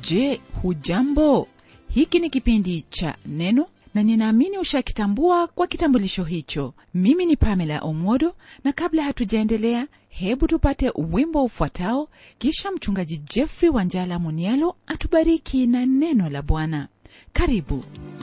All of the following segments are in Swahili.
je hujambo hiki ni kipindi cha neno na ninaamini ushakitambua kwa kitambulisho hicho mimi ni pamela omodo na kabla hatujaendelea hebu tupate wimbo ufuatao kisha mchungaji jeffrey wanjala munialo atubariki na neno la bwana karibu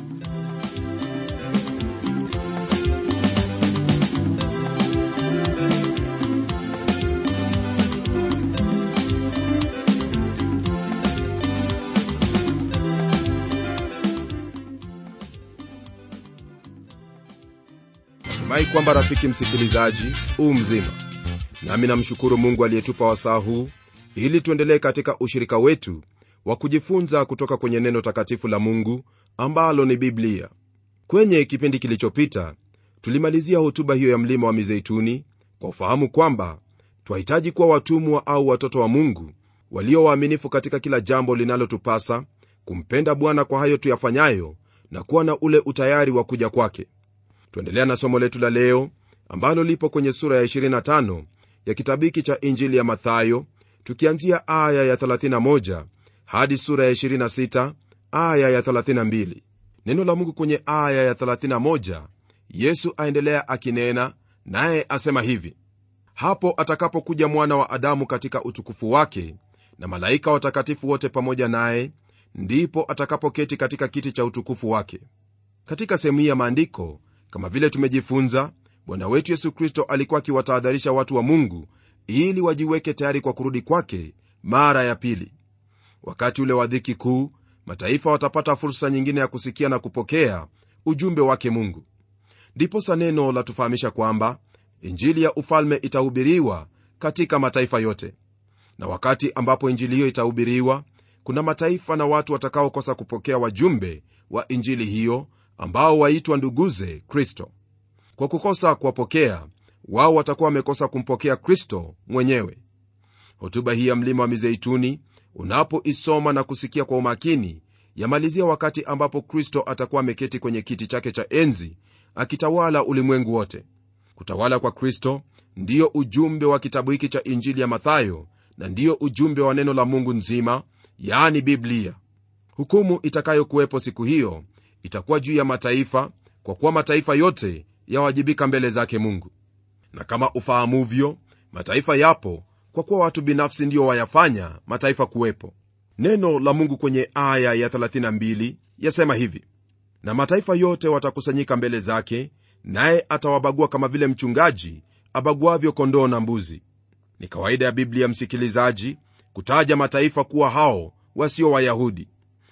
natumai kwamba rafiki msikilizaji huu mzima nami namshukuru mungu aliyetupa wasaa huu ili tuendelee katika ushirika wetu wa kujifunza kutoka kwenye neno takatifu la mungu ambalo ni biblia kwenye kipindi kilichopita tulimalizia hotuba hiyo ya mlima wa mizeituni kwa ufahamu kwamba twahitaji kuwa watumwa au watoto wa mungu walio waaminifu katika kila jambo linalotupasa kumpenda bwana kwa hayo tuyafanyayo na kuwa na ule utayari wa kuja kwake tuendelea na somo letu la leo ambalo lipo kwenye sura ya 25 ya kitabu hiki cha injili ya mathayo tukianzia aya ya 31 hadi sura ya 26 aya ya 32 neno la mungu kwenye aya ya 31 yesu aendelea akinena naye asema hivi hapo atakapokuja mwana wa adamu katika utukufu wake na malaika watakatifu wote pamoja naye ndipo atakapoketi katika kiti cha utukufu wake katika sehemu hii ya maandiko kama vile tumejifunza bwana wetu yesu kristo alikuwa akiwatahadharisha watu wa mungu ili wajiweke tayari kwa kurudi kwake mara ya pili wakati ule wa dhiki kuu mataifa watapata fursa nyingine ya kusikia na kupokea ujumbe wake mungu ndiposa neno latufahamisha kwamba injili ya ufalme itahubiriwa katika mataifa yote na wakati ambapo injili hiyo itahubiriwa kuna mataifa na watu watakaokosa kupokea wajumbe wa injili hiyo ambao waitwa nduguze kristo kwa kukosa kuwapokea wao watakuwa wamekosa kumpokea kristo mwenyewe hotuba hii ya mlima wa mizeituni unapoisoma na kusikia kwa umakini yamalizia wakati ambapo kristo atakuwa ameketi kwenye kiti chake cha enzi akitawala ulimwengu wote kutawala kwa kristo ndiyo ujumbe wa kitabu hiki cha injili ya mathayo na ndiyo ujumbe wa neno la mungu nzima yaani biblia hukumu itakayokuwepo siku hiyo itakuwa juu ya mataifa kwa kuwa mataifa yote yawajibika mbele zake mungu na kama ufahamuvyo mataifa yapo kwa kuwa watu binafsi ndio wayafanya mataifa kuwepo neno la mungu kwenye aya ya 32 yasema hivi na mataifa yote watakusanyika mbele zake naye atawabagua kama vile mchungaji abaguavyo kondoo na mbuzi ni kawaida ya biblia msikilizaji kutaja mataifa kuwa hao wasio wayahudi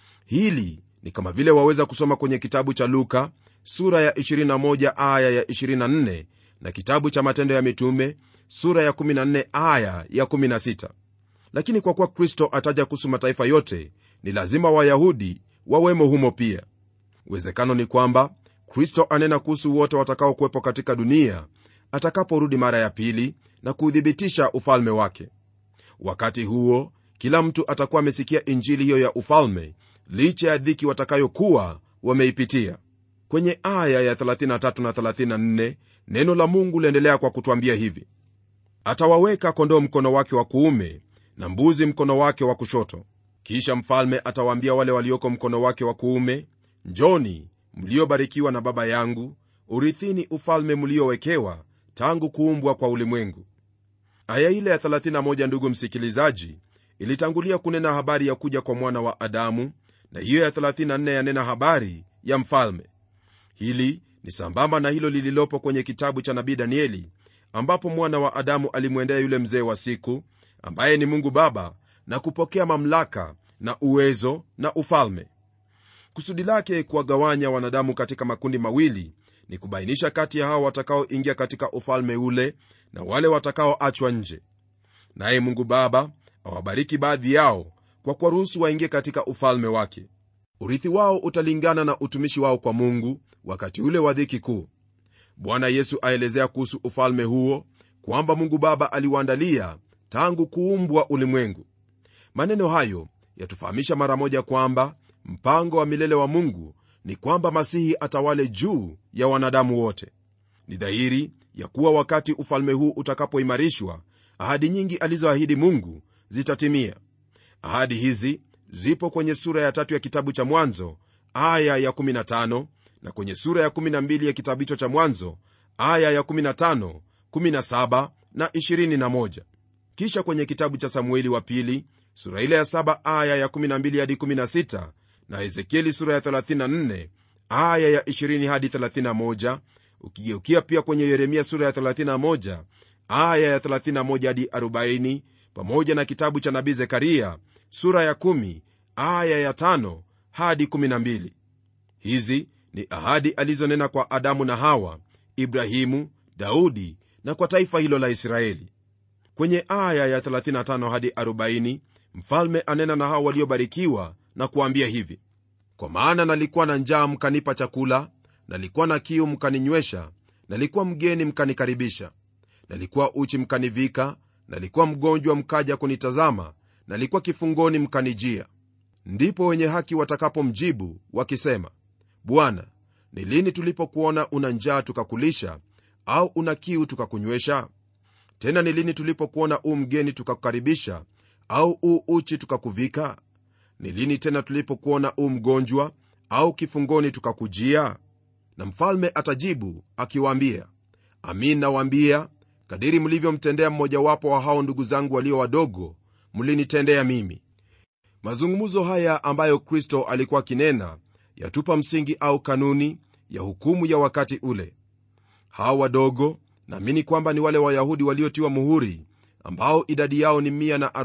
hili ni kama vile waweza kusoma kwenye kitabu cha luka sura ya 21 aya ya 24 na kitabu cha matendo ya mitume sura ya 14 aya ya 16 lakini kwa kuwa kristo ataja kuhusu mataifa yote ni lazima wayahudi wawemo humo pia uwezekano ni kwamba kristo anena kuhusu wote watakaokuwepo katika dunia atakaporudi mara ya pili na kuuthibitisha ufalme wake wakati huo kila mtu atakuwa amesikia injili hiyo ya ufalme licha ya dhiki watakayokuwa wameipitia kwenye aya ya 33 na 34 neno la mungu liendelea kwa kutwambia hivi atawaweka kondoo mkono wake wa kuume na mbuzi mkono wake wa kushoto kisha mfalme atawaambia wale walioko mkono wake wa kuume njoni mliobarikiwa na baba yangu urithini ufalme mliowekewa tangu kuumbwa kwa ulimwengu aya ile ya 31 ndugu msikilizaji ilitangulia kunena habari ya kuja kwa mwana wa adamu na hiyo ya 34 yanena habari ya mfalme hili ni sambamba na hilo lililopo kwenye kitabu cha nabii danieli ambapo mwana wa adamu alimwendea yule mzee wa siku ambaye ni mungu baba na kupokea mamlaka na uwezo na ufalme kusudi lake kuwagawanya wanadamu katika makundi mawili ni kubainisha kati ya hao watakaoingia katika ufalme ule na wale watakaoachwa nje naye mungu baba awabariki baadhi yao kwa kuwaruhusu waingie katika ufalme wake urithi wao utalingana na utumishi wao kwa mungu wakati ule wa dhiki kuu bwana yesu aelezea kuhusu ufalme huo kwamba mungu baba aliwaandalia tangu kuumbwa ulimwengu maneno hayo yatufahamisha mara moja kwamba mpango wa milele wa mungu ni kwamba masihi atawale juu ya wanadamu wote ni dhahiri ya kuwa wakati ufalme huu utakapoimarishwa ahadi nyingi alizoahidi mungu zitatimia ahadi hizi zipo kwenye sura ya tatu ya kitabu cha mwanzo aya ya 15 na kwenye sura ya 12 ya kitabu hicho cha mwanzo aya ya 15 17 na 21 kisha kwenye kitabu cha samueli wa pili sura ile ya 7 aya ya 12 hadi 16 na ezekieli sura ya 34 aya ya 20 hadi 31 ukigeukia pia kwenye yeremia sura ya 31 aya ya 31 hadi 40 pamoja na kitabu cha nabii zekaria sura ya 1 aya ya 5 hadi 12 hizi ni ahadi alizonena kwa adamu na hawa ibrahimu daudi na kwa taifa hilo la israeli kwenye aya ya 35 hadi 40 mfalme anena na hao waliobarikiwa na kuambia hivi kwa maana nalikuwa na njaa mkanipa chakula nalikuwa na kiu mkaninywesha nalikuwa mgeni mkanikaribisha nalikuwa uchi mkanivika nalikuwa mgonjwa mkaja kunitazama nalikuwa kifungoni mkanijia ndipo wenye haki watakapomjibu wakisema bwana ni lini tulipokuona una njaa tukakulisha au una kiu tukakunywesha tena ni lini tulipokuona u mgeni tukakukaribisha au u uchi tukakuvika ni lini tena tulipokuona u mgonjwa au kifungoni tukakujia na mfalme atajibu akiwaambia amin nawaambia kadiri mlivyomtendea mmojawapo wa hao ndugu zangu walio wadogo mlinitendea mimi mazungumzo haya ambayo kristo alikuwa akinena yatupa msingi au kanuni ya hukumu ya wakati ule hao wadogo naamini kwamba ni wale wayahudi waliotiwa muhuri ambao idadi yao ni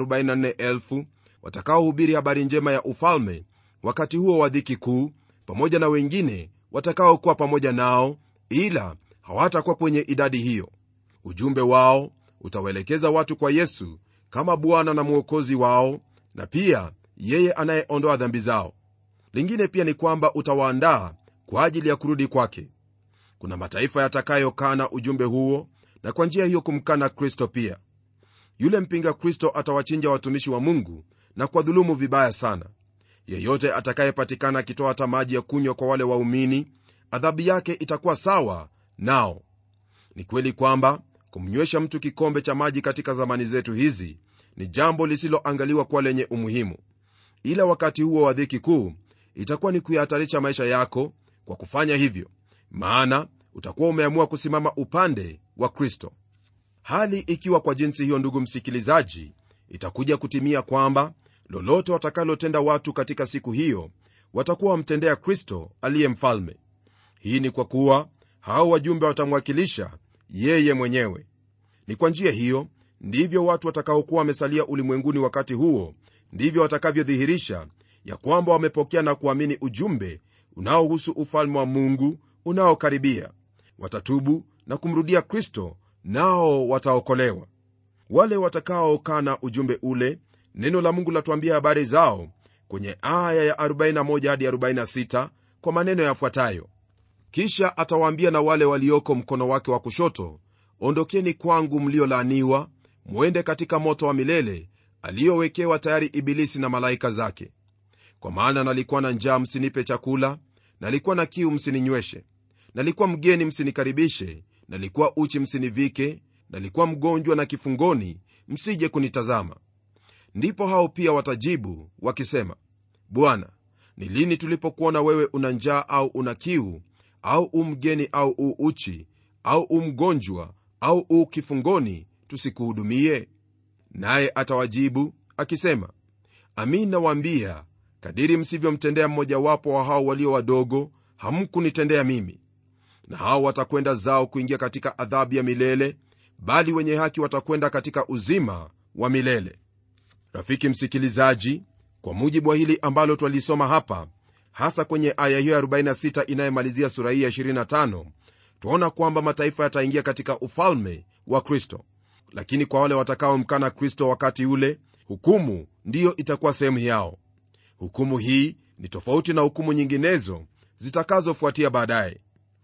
144000 watakaohubiri habari njema ya ufalme wakati huo wa dhiki kuu pamoja na wengine watakaokuwa pamoja nao ila hawatakuwa kwenye idadi hiyo ujumbe wao utawaelekeza watu kwa yesu kama bwana na mwokozi wao na pia yeye anayeondoa dhambi zao lingine pia ni kwamba utawaandaa kwa ajili ya kurudi kwake kuna mataifa yatakayokana ujumbe huo na kwa njia hiyo kumkana kristo pia yule mpinga kristo atawachinja watumishi wa mungu na kuwadhulumu vibaya sana yeyote atakayepatikana akitoa hata maji ya kunywa kwa wale waumini adhabu yake itakuwa sawa nao ni kweli kwamba kumnywesha mtu kikombe cha maji katika zamani zetu hizi ni jambo lisiloangaliwa kuwa lenye umuhimu ila wakati huo wa dhiki kuu itakuwa ni kuyahatarisha maisha yako kwa kufanya hivyo maana utakuwa umeamua kusimama upande wa kristo hali ikiwa kwa jinsi hiyo ndugu msikilizaji itakuja kutimia kwamba lolote watakalotenda watu katika siku hiyo watakuwa wamtendea kristo aliye mfalme hii ni kwa kuwa hao wajumbe watamwakilisha yeye mwenyewe ni kwa njia hiyo ndivyo watu watakaokuwa wamesalia ulimwenguni wakati huo ndivyo watakavyodhihirisha ya kwamba wamepokea na kuamini ujumbe unaohusu ufalme wa mungu unaokaribia watatubu na kumrudia kristo nao wataokolewa wale watakaokana ujumbe ule neno la mungu latuambia habari zao kwenye aya ya 41 hadi 46 kwa maneno yafuatayo kisha atawaambia na wale walioko mkono wake wa kushoto ondokeni kwangu mliolaaniwa mwende katika moto wa milele aliyowekewa tayari ibilisi na malaika zake kwa maana nalikuwa na njaa msinipe chakula nalikuwa na kiu msininyweshe nalikuwa mgeni msinikaribishe nalikuwa uchi msinivike nalikuwa mgonjwa na kifungoni msije kunitazama ndipo hao pia watajibu wakisema bwana ni lini tulipokuona wewe una njaa au una kiu au umgeni au u uchi au umgonjwa au u kifungoni tusikuhudumie naye atawajibu akisema amin nawaambia kadiri msivyomtendea mmojawapo wa hao walio wadogo hamkunitendea mimi na hao watakwenda zao kuingia katika adhabu ya milele bali wenye haki watakwenda katika uzima wa milele rafiki msikilizaji kwa mujibu wa hili ambalo twalisoma hapa hasa kwenye aya hiyo 46 inayomalizia sura hii ya 25 twaona kwamba mataifa yataingia katika ufalme wa kristo lakini kwa wale watakaomkana kristo wakati ule hukumu ndiyo itakuwa sehemu yao hukumu hii ni tofauti na hukumu nyinginezo zitakazofuatia baadaye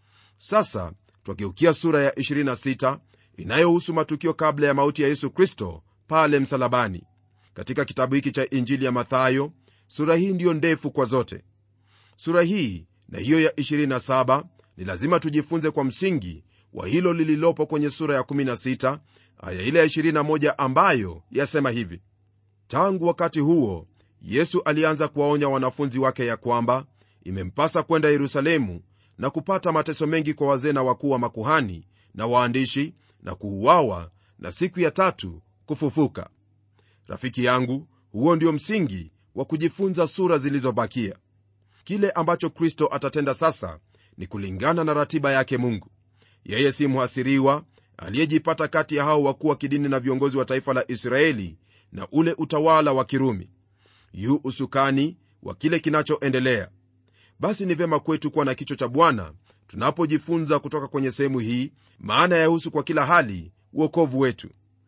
sasa twageukia sura ya 26 inayohusu matukio kabla ya mauti ya yesu kristo pale msalabani katika kitabu hiki cha injili ya mathayo sura hii ndiyo ndefu kwa zote sura hii na hiyo ya 27 ni lazima tujifunze kwa msingi wa hilo lililopo kwenye sura ya 16 aya ile ya 21 ambayo yasema hivi tangu wakati huo yesu alianza kuwaonya wanafunzi wake ya kwamba imempasa kwenda yerusalemu na kupata mateso mengi kwa wazee na wakuu wa makuhani na waandishi na kuuawa na siku ya tatu kufufuka rafiki yangu huo ndio msingi wa kujifunza sura zilizobakia kile ambacho kristo atatenda sasa ni kulingana na ratiba yake mungu yeye si mhasiriwa aliyejipata kati ya hao wakuu wa kidini na viongozi wa taifa la israeli na ule utawala wa kirumi yu usukani wa kile kinachoendelea basi ni vyema kwetu kuwa na kichwa cha bwana tunapojifunza kutoka kwenye sehemu hii maana yahusu kwa kila hali uokovu wetu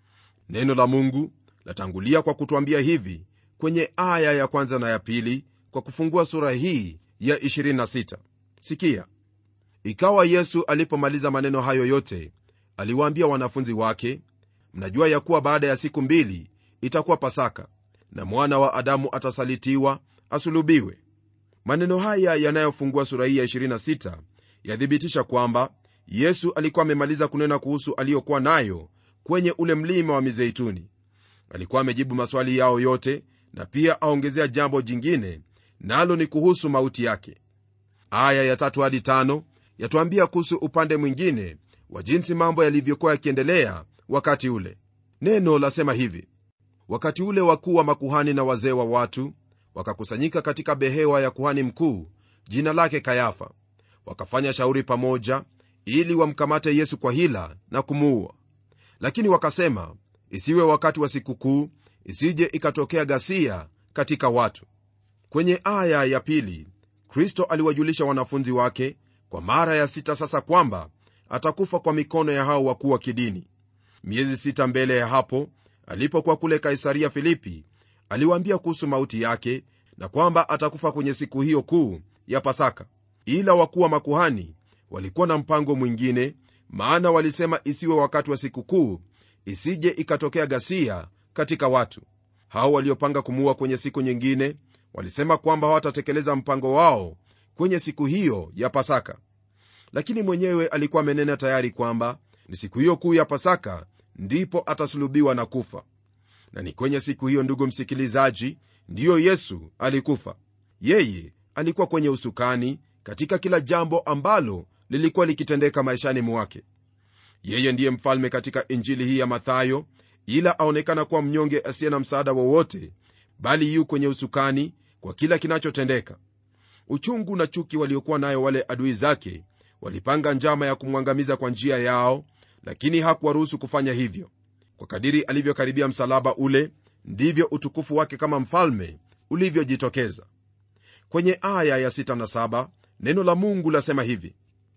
neno la mungu latangulia kwa kutwambia hivi kwenye aya ya kwanza na ya pili kwa kufungua sura hii ya 26 sikia ikawa yesu alipomaliza maneno hayo yote aliwaambia wanafunzi wake mnajua ya kuwa baada ya siku mbili itakuwa pasaka na mwana wa adamu atasalitiwa asulubiwe maneno haya yanayofungua sura hii ya 26 yathibitisha kwamba yesu alikuwa amemaliza kunena kuhusu aliyokuwa nayo kwenye ule mlima wa mizeituni alikuwa amejibu maswali yao yote na pia aongezea jambo jingine nalo ni kuhusu mauti yake aya ya tatu hadi tano yatuambia kuhusu upande mwingine wa jinsi mambo yalivyokuwa yakiendelea wakati ule neno lasema hivi wakati ule wakuu wa makuhani na wazee wa watu wakakusanyika katika behewa ya kuhani mkuu jina lake kayafa wakafanya shauri pamoja ili wamkamate yesu kwa hila na kumuua lakini wakasema isiwe wakati wa sikukuu isije ikatokea ghasia katika watu kwenye aya ya pili kristo aliwajulisha wanafunzi wake kwa mara ya sita sasa kwamba atakufa kwa mikono ya hao wakuu wa kidini miezi sita mbele ya hapo alipokuwa kule kaisaria filipi aliwaambia kuhusu mauti yake na kwamba atakufa kwenye siku hiyo kuu ya pasaka ila wakuu wa makuhani walikuwa na mpango mwingine maana walisema isiwe wakati wa sikukuu isije ikatokea ghasia katika watu hao waliopanga kumuua kwenye siku nyingine walisema kwamba hawatatekeleza mpango wao kwenye siku hiyo ya pasaka lakini mwenyewe alikuwa amenena tayari kwamba ni siku hiyo kuu ya pasaka ndipo atasulubiwa na kufa na ni kwenye siku hiyo ndugu msikilizaji ndiyo yesu alikufa yeye alikuwa kwenye usukani katika kila jambo ambalo lilikuwa likitendeka maishani mwake yeye ndiye mfalme katika injili hii ya mathayo ila aonekana kuwa mnyonge asiye na msaada wowote bali yu kwenye usukani kwa kila kinachotendeka uchungu na chuki waliokuwa nayo wale adui zake walipanga njama ya kumwangamiza kwa njia yao lakini hakuwaruhusu kufanya hivyo kwa kadiri alivyokaribia msalaba ule ndivyo utukufu wake kama mfalme ulivyojitokeza kwenye aya ya 6 na 7 neno la mungu lasema hivi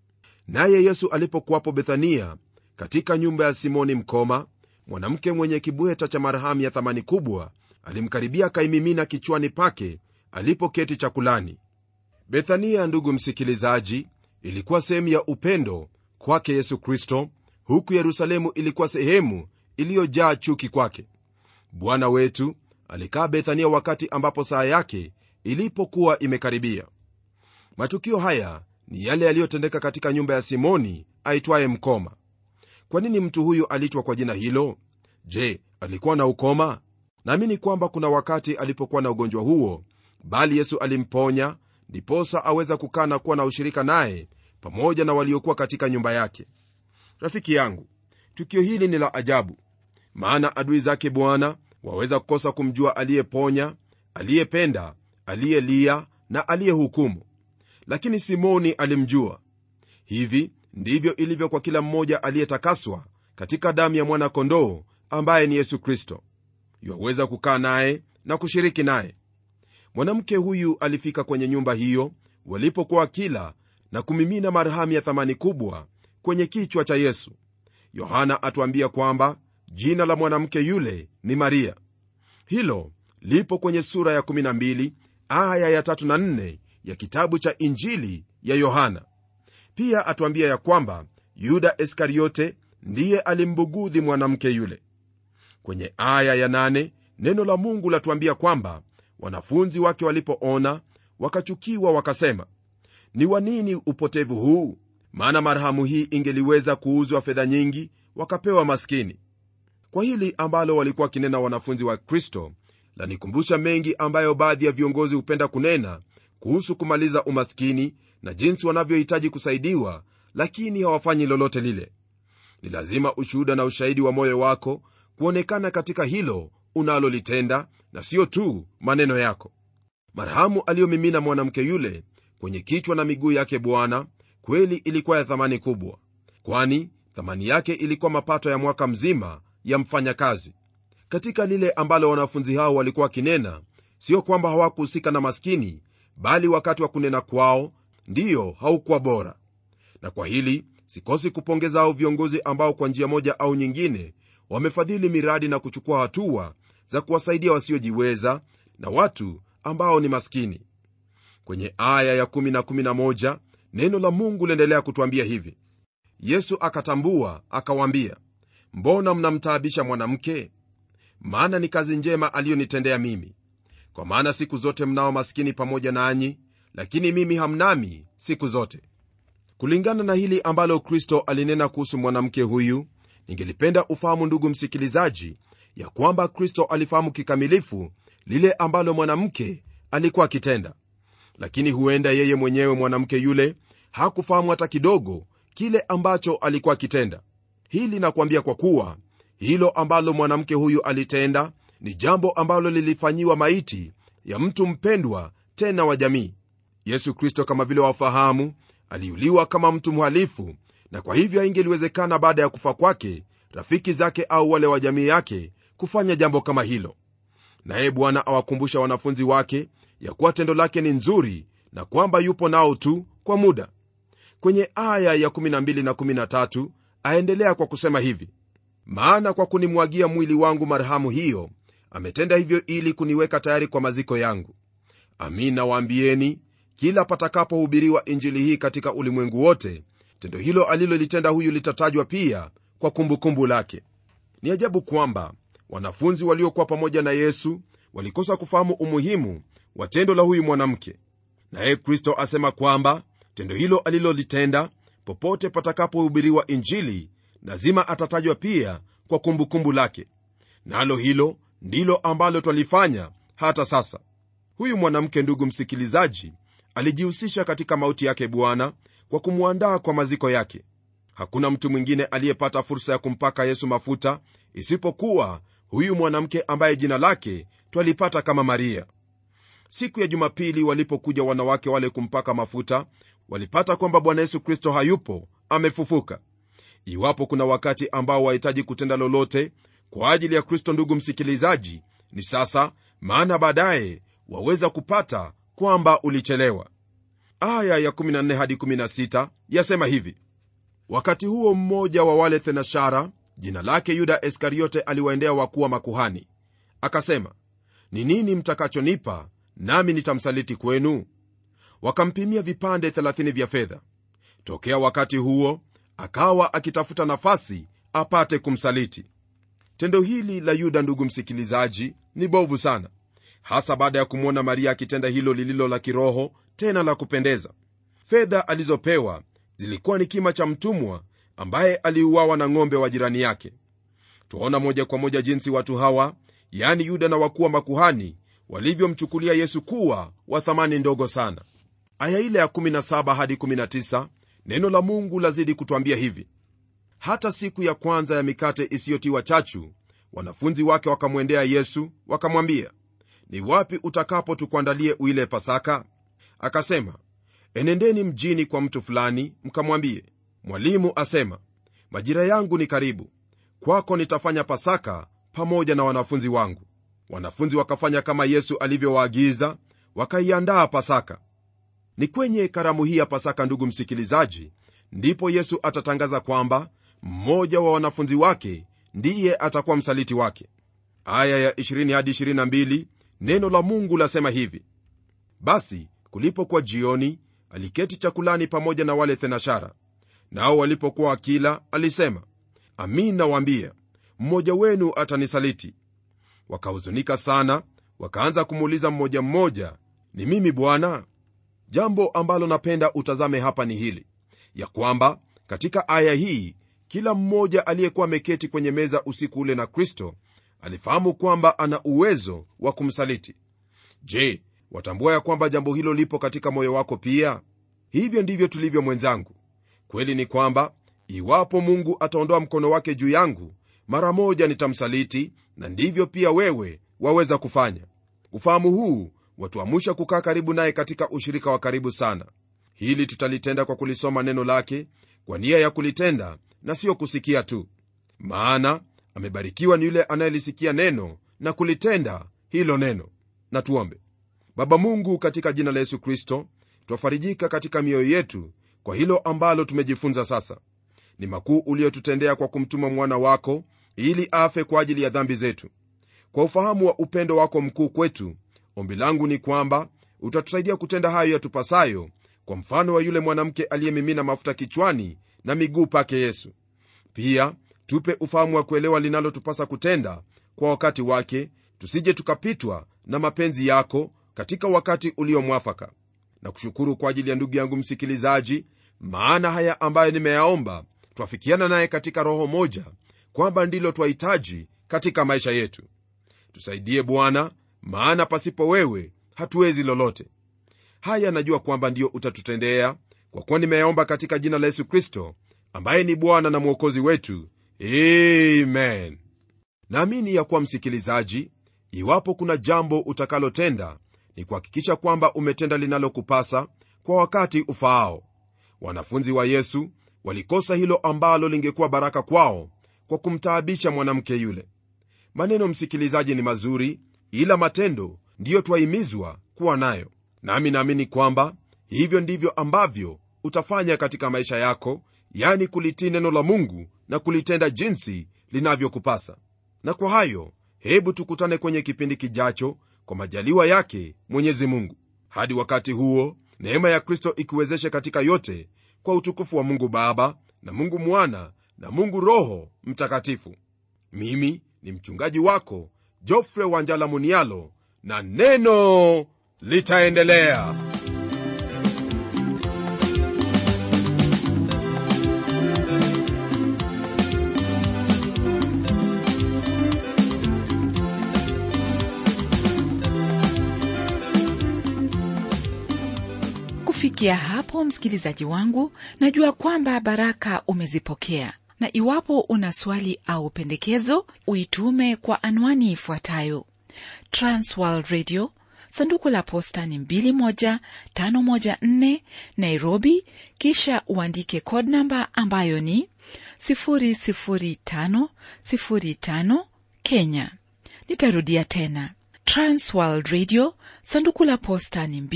naye yesu alipokuwapo bethania katika nyumba ya simoni mkoma mwanamke mwenye kibweta cha marhamu ya thamani kubwa alimkaribia akaimimina kichwani pake alipoketi chakulani bethania ndugu msikilizaji ilikuwa sehemu ya upendo kwake yesu kristo huku yerusalemu ilikuwa sehemu iliyojaa chuki kwake bwana wetu alikaa bethania wakati ambapo saa yake ilipokuwa imekaribia matukio haya ni yale yaliyotendeka katika nyumba ya simoni aitwaye mkoma kwa nini mtu huyu aliitwa kwa jina hilo je alikuwa na ukoma naamini kwamba kuna wakati alipokuwa na ugonjwa huo bali yesu alimponya ndiposa aweza kukaa na kuwa na ushirika naye pamoja na waliokuwa katika nyumba yake rafiki yangu tukio hili ni la ajabu maana adui zake bwana waweza kukosa kumjua aliyeponya aliyependa aliyelia na aliyehukumu lakini simoni alimjua hivi ndivyo ilivyo kwa kila mmoja aliyetakaswa katika damu ya mwana-kondoo ambaye ni yesu kristo yuwaweza kukaa naye na kushiriki naye mwanamke huyu alifika kwenye nyumba hiyo walipokuwa kila na kumimina marhamu ya thamani kubwa kwenye kichwa cha yesu yohana atuambia kwamba jina la mwanamke yule ni maria hilo lipo kwenye sura ya 12 aya ya 3 na 4 ya kitabu cha injili ya yohana pia atuambia ya kwamba yuda iskariote ndiye alimbugudhi mwanamke yule kwenye aya ya 8 neno la mungu latuambia kwamba wanafunzi wake walipoona wakachukiwa wakasema ni wa nini upotevu huu maana marhamu hii ingeliweza kuuzwa fedha nyingi wakapewa maskini kwa hili ambalo walikuwa wakinena wanafunzi wa kristo lanikumbusha mengi ambayo baadhi ya viongozi hupenda kunena kuhusu kumaliza umaskini na jinsi wanavyohitaji kusaidiwa lakini hawafanyi lolote lile ni lazima ushuhuda na ushahidi wa moyo wako kuonekana katika hilo unalolitenda na siyo tu maneno yako marhamu aliyomimina mwanamke yule kwenye kichwa na miguu yake bwana kweli ilikuwa ya thamani kubwa kwani thamani yake ilikuwa mapato ya mwaka mzima ya mfanyakazi katika lile ambalo wanafunzi hao walikuwa wakinena sio kwamba hawakuhusika na maskini bali wakati wa kunena kwao ndiyo haukuwa bora na kwa hili sikosi kupongeza hao viongozi ambao kwa njia moja au nyingine wamefadhili miradi na kuchukua hatua za kuwasaidia wasiojiweza na watu ambao ni maskini kwenye aya ya 1 na 11 neno la mungu liendelea kutwambia hivi yesu akatambua akawaambia mbona mnamtaabisha mwanamke maana ni kazi njema aliyonitendea mimi kwa maana siku zote mnao maskini pamoja nanyi lakini mimi hamnami siku zote kulingana na hili ambalo kristo alinena kuhusu mwanamke huyu ningelipenda ufahamu ndugu msikilizaji ya kwamba kristo alifahamu kikamilifu lile ambalo mwanamke alikuwa akitenda lakini huenda yeye mwenyewe mwanamke yule hakufahamu hata kidogo kile ambacho alikuwa akitenda hili nakwambia kwa kuwa hilo ambalo mwanamke huyu alitenda ni jambo ambalo lilifanyiwa maiti ya mtu mpendwa tena wa jamii yesu kristo kama vile wafahamu aliuliwa kama mtu mhalifu na kwa hivyo haingeliwezekana baada ya kufa kwake rafiki zake au wale wa jamii yake kufanya jambo kama hilo naye bwana awakumbusha wanafunzi wake ya kuwa tendo lake ni nzuri na kwamba yupo nao tu kwa muda kwenye aya ya 12 na 13 aendelea kwa kusema hivi maana kwa kunimwagia mwili wangu marhamu hiyo ametenda hivyo ili kuniweka tayari kwa maziko yangu amin nawaambieni kila patakapohubiriwa injili hii katika ulimwengu wote tendo hilo alilolitenda huyu litatajwa pia kwa kumbukumbu kumbu lake ni ajabu kwamba wanafunzi waliokuwa pamoja na yesu walikosa kufahamu umuhimu wa tendo la huyu mwanamke naye kristo asema kwamba tendo hilo alilolitenda popote patakapohubiriwa injili lazima atatajwa pia kwa kumbukumbu kumbu lake nalo hilo ndilo ambalo twalifanya hata sasa huyu mwanamke ndugu msikilizaji alijihusisha katika mauti yake bwana kwa kumwandaa kwa maziko yake hakuna mtu mwingine aliyepata fursa ya kumpaka yesu mafuta isipokuwa huyu mwanamke ambaye jina lake twalipata kama maria siku ya jumapili walipokuja wanawake wale kumpaka mafuta walipata kwamba bwana yesu kristo hayupo amefufuka iwapo kuna wakati ambao wahitaji kutenda lolote kwa ajili ya kristo ndugu msikilizaji ni sasa maana baadaye waweza kupata kwamba ulichelewa aya ya 14 hadi 16 yasema hivi wakati huo mmoja wa wale thenashara jina lake yuda iskariote aliwaendea wakuu wa makuhani akasema ni nini mtakachonipa nami nitamsaliti kwenu wakampimia vipande 30 vya fedha tokea wakati huo akawa akitafuta nafasi apate kumsaliti tendo hili la yuda ndugu msikilizaji ni bovu sana hasa baada ya kumwona maria akitenda hilo lililo la kiroho tena la kupendeza fedha alizopewa zilikuwa ni kima cha mtumwa ambaye aliuawa na ng'ombe wa jirani yake twaona moja kwa moja jinsi watu hawa yaani yuda na wakuu wa makuhani walivyomchukulia yesu kuwa wa thamani ndogo sana aya ile ya 17 hadi 19 neno la mungu lazidi kutwambia hivi hata siku ya kwanza ya mikate isiyotiwa chachu wanafunzi wake wakamwendea yesu wakamwambia ni wapi utakapo tukuandalie uile pasaka akasema enendeni mjini kwa mtu fulani mkamwambie mwalimu asema majira yangu ni karibu kwako nitafanya pasaka pamoja na wanafunzi wangu wanafunzi wakafanya kama yesu alivyowaagiza wakaiandaa pasaka ni kwenye karamu hii ya pasaka ndugu msikilizaji ndipo yesu atatangaza kwamba mmoja wa wanafunzi wake ndiye atakuwa msaliti wake aya ya 20 hadi 22 neno la mungu lasema hivi basi kulipokuwa jioni aliketi chakulani pamoja na wale thenashara nao walipokuwa akila alisema amin nawaambia mmoja wenu atanisaliti wakahuzunika sana wakaanza kumuuliza mmoja mmoja ni mimi bwana jambo ambalo napenda utazame hapa ni hili ya kwamba katika aya hii kila mmoja aliyekuwa ameketi kwenye meza usiku ule na kristo alifahamu kwamba ana uwezo wa kumsaliti je watambua ya kwamba jambo hilo lipo katika moyo wako pia hivyo ndivyo tulivyo mwenzangu kweli ni kwamba iwapo mungu ataondoa mkono wake juu yangu mara moja nitamsaliti na ndivyo pia wewe waweza kufanya ufahamu huu watuamusha kukaa karibu naye katika ushirika wa karibu sana hili tutalitenda kwa kulisoma neno lake kwa nia ya kulitenda na siyo kusikia tu maana amebarikiwa ni yule anayelisikia neno na kulitenda hilo neno na tuombe baba mungu katika jina la yesu kristo twafarijika katika mioyo yetu kwa hilo ambalo tumejifunza sasa ni makuu uliotutendea kwa kumtuma mwana wako ili afe kwa ajili ya dhambi zetu kwa ufahamu wa upendo wako mkuu kwetu ombi langu ni kwamba utatusaidia kutenda hayo yatupasayo kwa mfano wa yule mwanamke aliyemimina mafuta kichwani na miguu pake yesu pia tupe ufahamu wa kuelewa linalotupasa kutenda kwa wakati wake tusije tukapitwa na mapenzi yako katika wakati uliomwafaka na kushukuru kwa ajili ya ndugu yangu msikilizaji maana haya ambayo nimeyaomba twafikiana naye katika roho moja kwamba ndilo twahitaji katika maisha yetu tusaidie bwana maana pasipo wewe hatuwezi lolote haya najua kwamba ndiyo utatutendea kwa kuwa nimeyaomba katika jina la yesu kristo ambaye ni bwana na mwokozi wetu amen naamini ya kuwa msikilizaji iwapo kuna jambo utakalotenda ni kuhakikisha kwamba umetenda linalokupasa kwa wakati ufaao wanafunzi wa yesu walikosa hilo ambalo lingekuwa baraka kwao kwa kumtaabisha mwanamke yule maneno msikilizaji ni mazuri ila matendo ndiyo twahimizwa kuwa nayo nami naamini kwamba hivyo ndivyo ambavyo utafanya katika maisha yako yani kulitii neno la mungu na kulitenda jinsi linavyokupasa na kwa hayo hebu tukutane kwenye kipindi kijacho kwa majaliwa yake mwenyezi mungu hadi wakati huo neema ya kristo ikuwezeshe katika yote kwa utukufu wa mungu baba na mungu mwana na mungu roho mtakatifu mimi ni mchungaji wako jofre wanjala munialo na neno litaendelea kufikia hapo msikilizaji wangu najua kwamba baraka umezipokea na iwapo una swali au pendekezo uitume kwa anwani ifuatayo transworld radio sanduku la posta ni 21514 nairobi kisha uandike code namba ambayo ni 00505 kenya nitarudia tena transworld radio sanduku la posta ni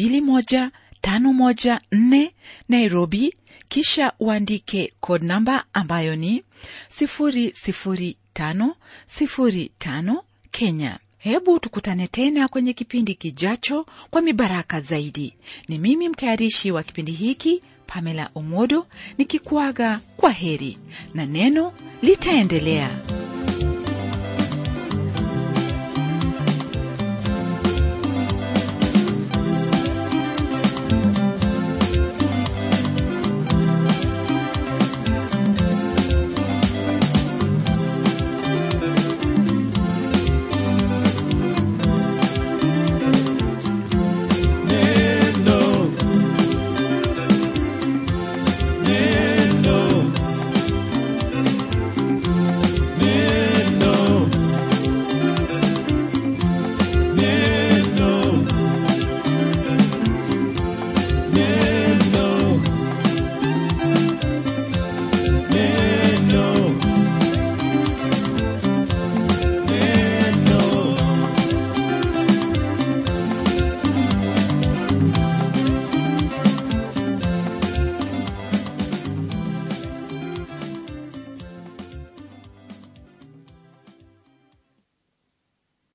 21514 nairobi kisha uandike code namba ambayo ni 00505 kenya hebu tukutane tena kwenye kipindi kijacho kwa mibaraka zaidi ni mimi mtayarishi wa kipindi hiki pamela omodo nikikuaga kwa heri na neno litaendelea